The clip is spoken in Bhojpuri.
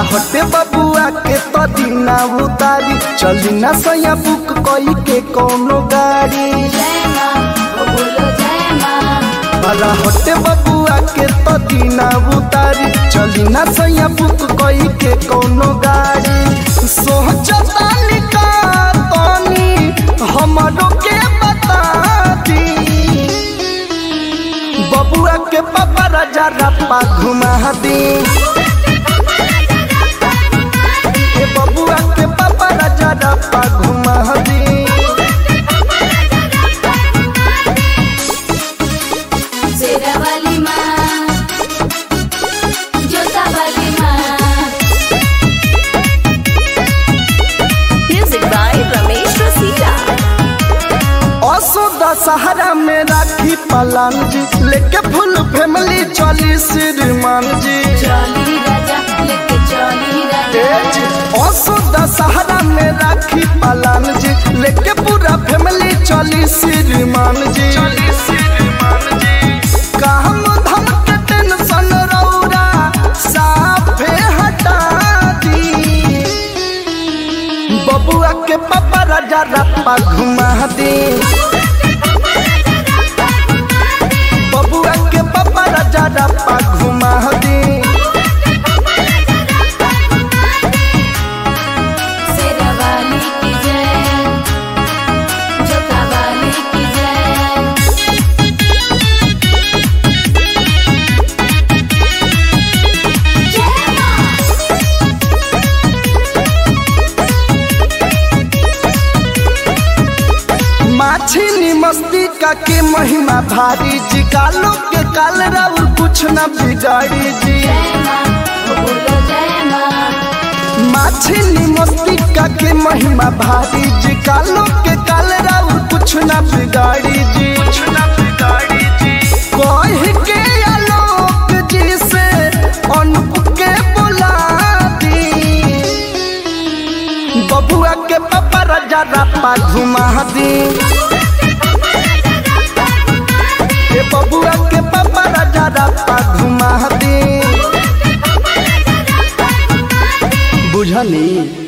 हटे बबुआ के तो दीना उतारी चली ना सैया बुक कई के कोनो गाड़ी जय माँ ओ बोलो जय माँ भला हटे बबुआ के तो दीना उतारी चली ना सैया बुक कई के कोनो गाड़ी सोचता निका तनी हमरो के बता दी बबुआ के पापा राजा रप्पा घुमा दी ए बबुआ के पापा राजा रप्पा घुमा दी शेरा वाली माँ जोता वाली माँ Music by Ramesh Rasila. असो दशहरा में राखी पलान जी लेके फुल फैमिली चली श्रीमान जी चली राजा लेके चली ए राजा जी, असो दशहरा में राखी पलान जी लेके पूरा फैमिली चली श्रीमान जी काम धाम के टेंशन रौरा साफे हटा दी बबुआ के पापा राजा रप्पा घुमा दी बबुआ के पापा राजा रप्पा घुमा दी शेरा वाली की जय जोता वाली की जय जय माँ माछिनी मस्ती का के महिमा भारी जी कालो के काल राउर कुछ न बिगाड़ी जी जय माँ ओ बोलो जय माँ माछिनी मस्ती का के महिमा भारी जी कालो के काल राउर कुछ न बिगाड़ी जी कुछ न बिगाड़ी जी कह के आलोक जी से अनुप के बुला दी बबुआ के पापा राजा रप्पा घुमा दी ए बबुआ के पापा राजा रप्पा घुमा दी बुझनी